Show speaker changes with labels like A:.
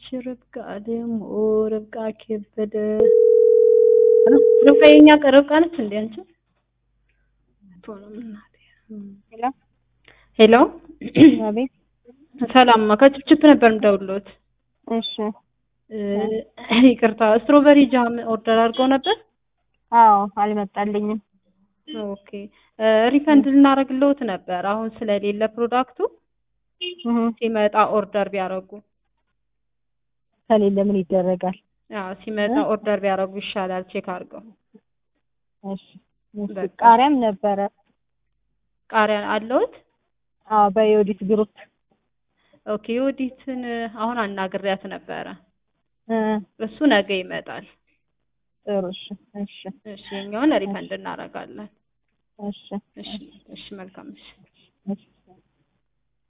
A: ርብቃ ደግሞ ርብቃ ከበደ ርብቃ የኛ ርብቃ ነች እንዴ አንቺ?
B: ሄሎ
A: ሄሎ
B: አቤት።
A: ሰላም ከችፕችፕ ነበር የምደውልዎት።
B: እሺ
A: ይቅርታ ስትሮበሪ ጃም ኦርደር አድርገው ነበር?
B: አዎ አልመጣልኝም።
A: ኦኬ ሪፈንድ ልናደርግልዎት ነበር አሁን ስለሌለ ፕሮዳክቱ
B: እህ
A: ሲመጣ ኦርደር ቢያደርጉ
B: ከሌለ ምን ይደረጋል?
A: አዎ ሲመጣ ኦርደር ቢያደርጉ ይሻላል ቼክ አድርገው
B: እሺ እሺ።
A: በቃ።
B: ቃሪያም ነበረ።
A: ቃሪያ አለዎት?
B: አዎ በዮዲት ግሩፕ
A: ኦኬ የወዲትን አሁን አናግሪያት ነበረ
B: እ
A: እሱ ነገ ይመጣል
B: ጥሩ እሺ እሺ
A: እሺ የኛውን ሪፈንድ እናደርጋለን
B: እሺ
A: እሺ እሺ መልካም እሺ
B: እሺ